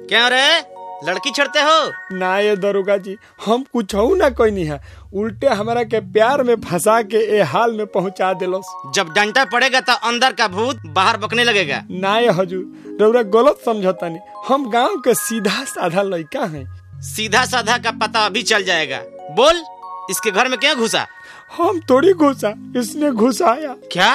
क्यों रे लड़की छड़ते हो ना ये दरोगा जी हम कुछ ना कोई नहीं है उल्टे हमारा के प्यार में फंसा के ए हाल में पहुंचा दिलोस जब डंटा पड़ेगा तो अंदर का भूत बाहर बकने लगेगा ना ये हजूर रउरा गलत समझता नहीं हम गांव के सीधा साधा लड़का हैं सीधा साधा का पता अभी चल जाएगा बोल इसके घर में क्यों घुसा हम थोड़ी घुसा इसने घुसाया क्या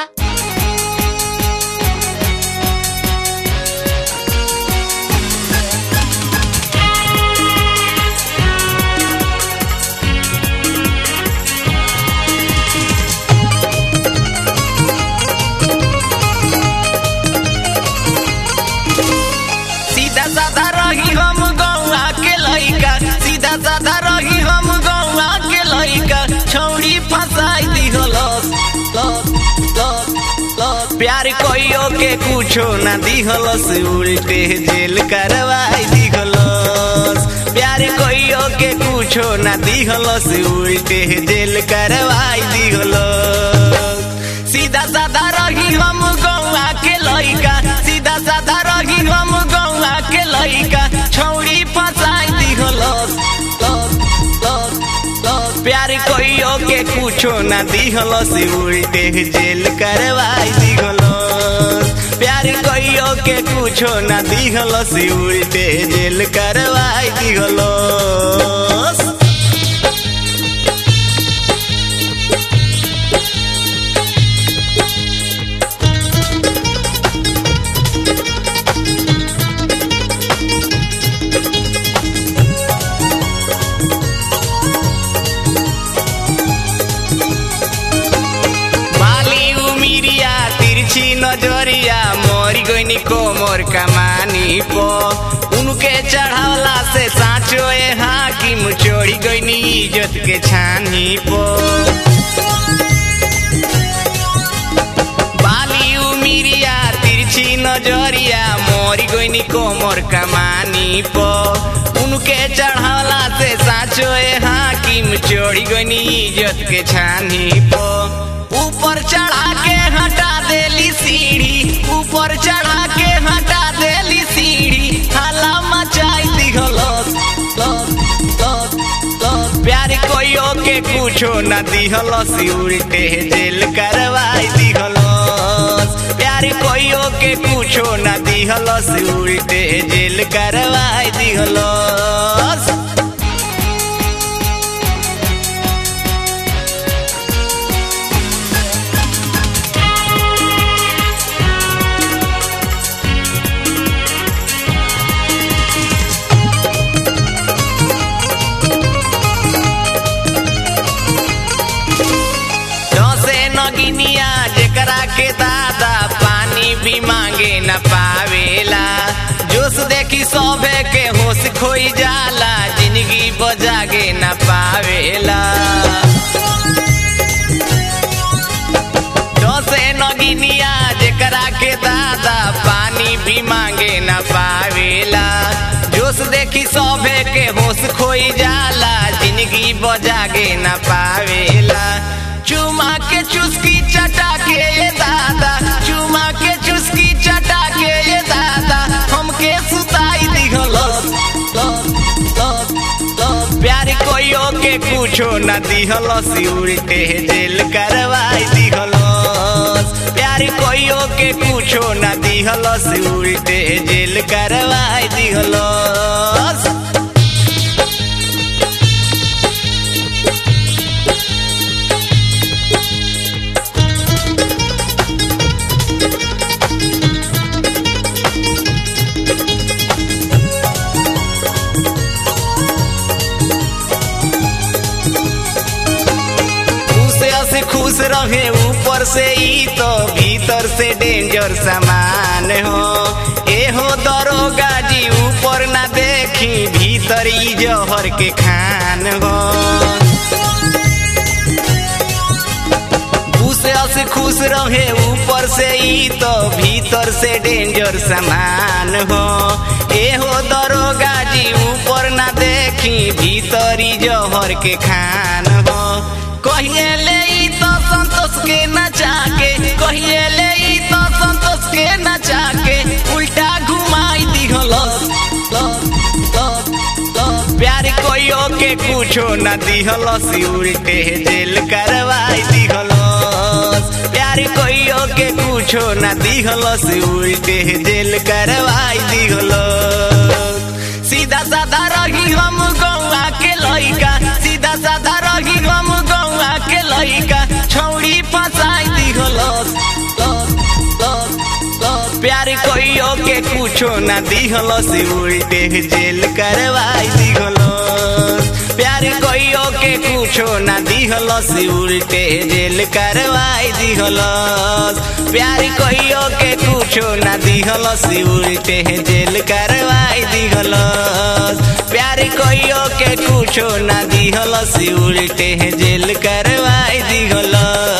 सीधा साधा रही हम गौआ के लइका सीधा साधा रही हम गौआ के लइका छौड़ी फसाई दिहलस लस लस लस प्यार कोइयो के कुछो ना दिहलस उल्टे जेल करवाई दिहलस प्यार कोइयो के कुछो ना दिहलस उल्टे जेल करवाई दिहलस सीधा साधा रही हम गौआ के लइका सीधा साधा रही हम गौआ के लइका छौड़ी फसाई दिहलस लस लस लस प्यार कोइयो के कुछो ना दिहलस उल्टे जेल करवाई दिहलस प्यार कोइयो के कुछो ना दिहलस उल्टे जेल करवाई दिहलस बाली उमिरिया तिरछी नजरिया मोरी गईनी कोमर कमानी पो उनके चढ़ावला से साँचो ए हाकिम चोरी गईनी इज्जत के छानी पो बाली उमिरिया तिरछी नजरिया मोरी गईनी कोमर कमानी पो उनके चढ़ावला से साँचो ए हाकिम चोरी गईनी इज्जत के छानी पो ऊपर चढ़ा के हटा देली सीढ़ी ऊपर चढ़ा के हटा देली सीढ़ी हाला मचाई दिहलस लस लस लस प्यार कोइयो के कुछो न दिहलस उल्टे जेल करवाई दिहलस प्यार कोइयो के कुछो न दिहलस उल्टे जेल करवाई दिहलस से नगिनिया जेकरा के दादा पानी भी मांगे न पावेला जोश देखी सभे के होश खोई जाला जिंदगी बजागे न पावेला से नगिनिया जेकरा के दादा पानी भी मांगे न पावेला जोश देखी सभे के होश खोई जाला जिंदगी बजागे न पावेला चुमा के चुस्की चटा के ये दादा चुमा के चुस्की चटा के ये दादा हमके सुताई दिहलस लस लस लस प्यार कोइयो के कुछो न दिहलस उल्टे जेल करवाई दिहलस प्यार कोइयो के कुछो न दिहलस उल्टे जेल करवाई दिहलस उसे से खुश रहे ऊपर से ई तो भीतर से डेंजर सामान हो ए हो दरोगा जी ऊपर ना देखी भीतर ई जहर के खान हो उसे से खुश रहे ऊपर से ई तो भीतर से डेंजर सामान हो ए हो दरोगा जी ऊपर ना देखी भीतर ई जहर के खान हो कहिए ले ई तो संतोष के नचा के कहिए ले ई तो संतोष के नचा के उल्टा घुमाई दिहलस लस कोइयो के कुछो न दिहलस उल्टे जेल करवाई दिहलस प्यार कोइयो के कुछो न दिहलस उल्टे जेल करवाई दिहलस सीधा साधा रही हम गौआ के लइका सीधा साधा रही हम गौआ के लइका छौड़ी फसाई दिहलस लस, लस, लस। प्यार कोइयो के कुछो न दिहलस उल्टे जेल करवाई दिहलस प्यार कोइयो के कुछो न दिहलस उल्टे जेल करवाई दिहलस प्यार कोइयो के कुछो न दिहलस उल्टे जेल करवाई दिहलस प्यार कोइयो के कुछो न दिहलस उल्टे जेल करवाई दिहलस